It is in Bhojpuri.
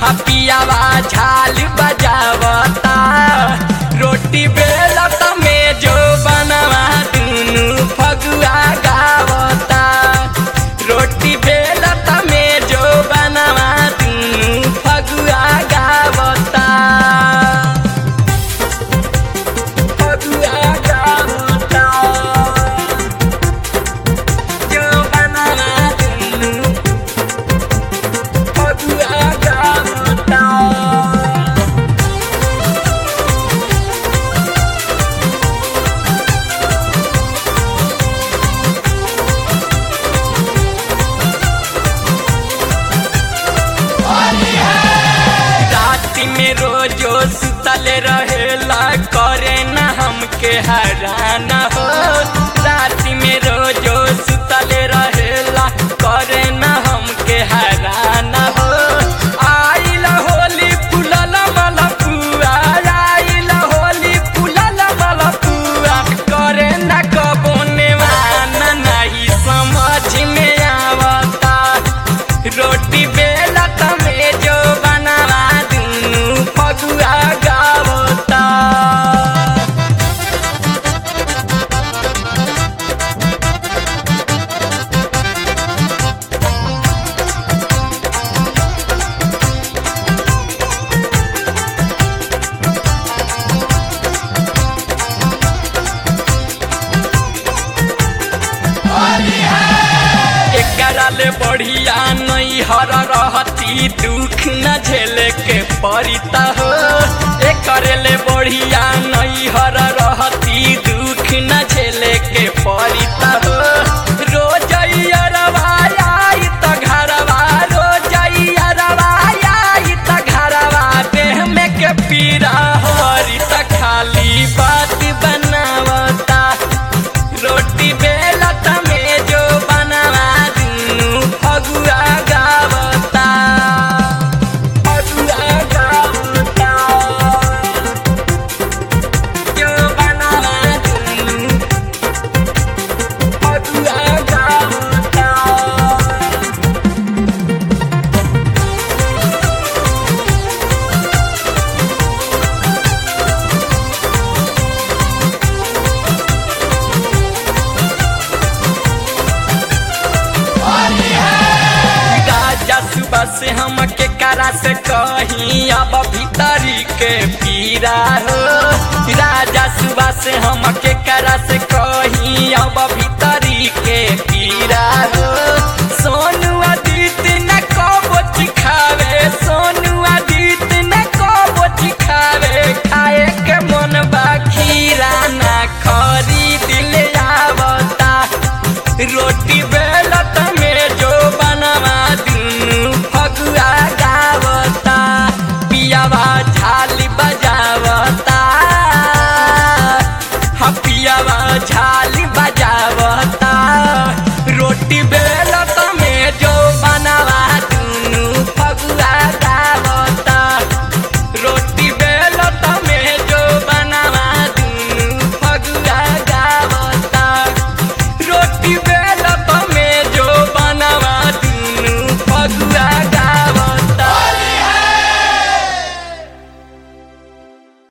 पियावा झाल बजावता रोटी बेलत में जो बनवा दुनु फगुआ गावता रोटी बेलत में जो बनवा दुनु फगुआ गावता फगुआ गावता जो बनवा दुनु फगुआ गावता राति में रोजो सुतल रहेला करे न हमके हरान हो राति में रोजो सुतल रहेला करे न हमके हरान हो आइल होली फुलल मलपुआ आइल होली फुलल मलपुआ करे न कबो नेवान नहीं समझ में आवता रोटी बेलत में जो बनवा दुनु फगुआ गावता एकरा ले बढ़िया नहीं हर रहती दुख न झेले के परिता हो एकरे ले बढ़िया नहीं हर रहती दुख न झेले के परिता हो रोज आई त घरवा रोज आई त घरवा देह में के पीरा हरी त खाली बात बनावता रोटी बेलत में जो बनवा दुनु फगुआ गावता फगुआ गावता जो बनवा दुनु फगुआ गावता राजा सुबह से हम के करा से कहीं अब भीतरी के पीरा हो राजा सुबह से हम के करा से कहीं अब